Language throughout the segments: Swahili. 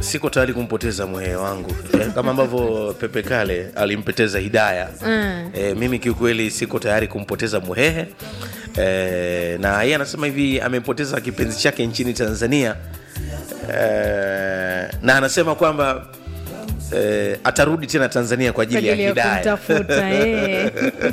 siko tayari kumpoteza mwehe wangu eh, kama ambavyo Pepe Kale alimpoteza Hidaya Mm. eh, mimi kiukweli siko tayari kumpoteza mwehe eh, na yeye anasema hivi amempoteza kipenzi chake nchini Tanzania eh, na anasema kwamba eh, atarudi tena Tanzania kwa kwa ajili ya ajili ya Hidaya kumtafuta eh.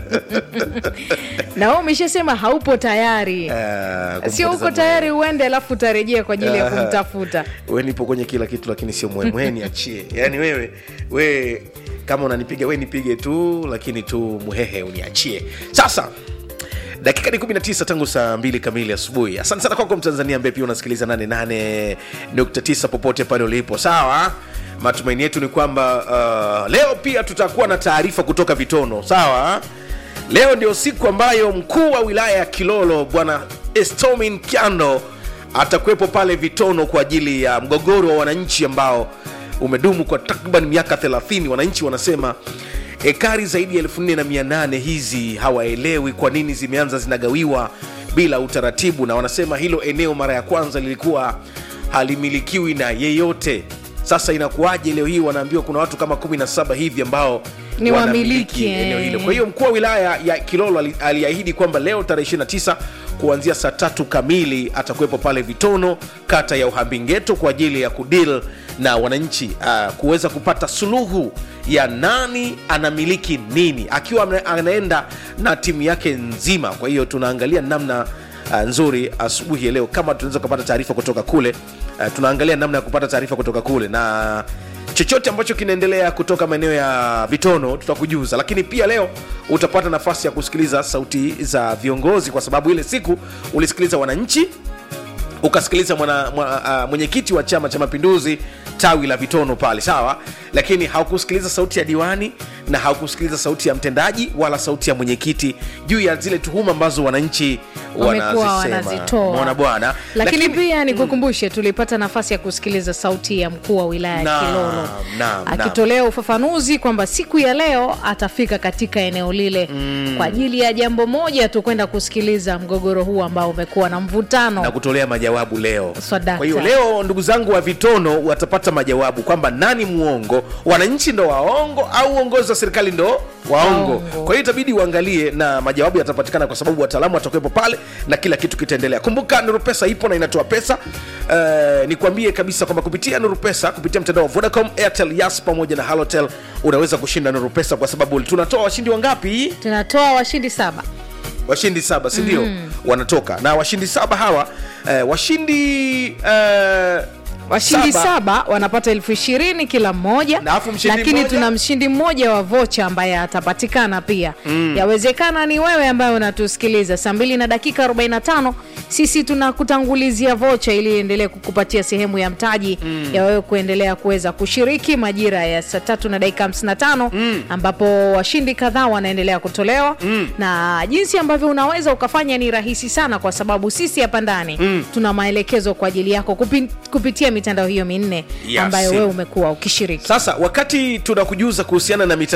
na wewe umeshasema haupo tayari Eh, sio kumpoteza uko tayari uende alafu utarejea kwa ajili ya Ah. kumtafuta we nipo kwenye kila kitu lakini sio mwe mwe niachie yaani wewe we kama unanipiga we nipige tu lakini tu muhehe uniachie sasa dakika ni 19 tangu saa 2 kamili asubuhi asante sana kwako mtanzania ambaye pia unasikiliza 88.9 popote pale ulipo sawa matumaini yetu ni kwamba uh, leo pia tutakuwa na taarifa kutoka vitono sawa leo ndio siku ambayo mkuu wa wilaya ya kilolo bwana estomin kyando atakuwepo pale vitono kwa ajili ya mgogoro wa wananchi ambao umedumu kwa takriban miaka 30 wananchi wanasema ekari zaidi ya 4800 hizi hawaelewi kwa nini zimeanza zinagawiwa bila utaratibu na wanasema hilo eneo mara ya kwanza lilikuwa halimilikiwi na yeyote sasa inakuwaje leo hii wanaambiwa kuna watu kama 17 hivi ambao Ni wanamiliki wamiliki, eneo eh. hilo kwa hiyo mkuu wa wilaya ya kilolo ali- aliahidi kwamba leo tarehe 29 kuanzia saa tatu kamili atakuwepo pale vitono kata ya uhambingeto kwa ajili ya kudil na wananchi uh, kuweza kupata suluhu ya nani anamiliki nini akiwa ana- anaenda na timu yake nzima kwa hiyo tunaangalia namna uh, nzuri asubuhi ya leo kama tunaweza kupata taarifa kutoka kule uh, tunaangalia namna ya kupata taarifa kutoka kule na chochote ambacho kinaendelea kutoka maeneo ya vitono tutakujuza lakini pia leo utapata nafasi ya kusikiliza sauti za viongozi kwa sababu ile siku ulisikiliza wananchi ukasikiliza mwana, mwana, uh, mwenyekiti wa chama cha mapinduzi tawi la vitono pale sawa lakini haukusikiliza sauti ya diwani na haukusikiliza sauti ya mtendaji wala sauti ya mwenyekiti juu ya zile tuhuma ambazo wananchi wamekuwa wanazisema wanazitoa Umeona bwana lakini, pia nikukumbushe tulipata nafasi ya kusikiliza sauti ya mkuu wa wilaya ya Naam, kilolo naam, naam. akitolea ufafanuzi kwamba siku ya leo atafika katika eneo lile kwa ajili ya jambo moja tu kwenda kusikiliza mgogoro huu ambao umekuwa na mvutano na kutolea majawabu leo Swadakta. kwa hiyo leo ndugu zangu wa vitono watapata majawabu kwamba nani muongo wananchi ndo waongo au uongozi wa serikali ndo waongo Waongo. kwa hiyo itabidi uangalie na majawabu yatapatikana kwa sababu wataalamu watakuwepo pale na kila kitu kitaendelea kumbuka nuru pesa ipo na inatoa pesa uh, nikwambie kabisa kwamba kupitia nuru pesa kupitia mtandao wa vodacom airtel yas pamoja na halotel unaweza kushinda nuru pesa kwa sababu tunatoa washindi wangapi tunatoa washindi saba washindi saba sindio mm. wanatoka na washindi saba hawa eh, washindi eh, washindi saba, wanapata elfu ishirini kila mmoja Na alafu mshindi lakini mmoja? tuna mshindi mmoja wa vocha ambaye atapatikana pia mm. yawezekana ni wewe ambaye unatusikiliza saa mbili na dakika 45 sisi tunakutangulizia vocha ili iendelee kukupatia sehemu ya mtaji mm. ya wewe kuendelea kuweza kushiriki majira ya saa tatu na dakika 55 mm. ambapo washindi kadhaa wanaendelea kutolewa mm. na jinsi ambavyo unaweza ukafanya ni rahisi sana kwa sababu sisi hapa ndani mm. tuna maelekezo kwa ajili yako kupi, kupitia mitandao hiyo minne Yes. ambayo wewe umekuwa ukishiriki sasa wakati tunakujuza kuhusiana na mitandao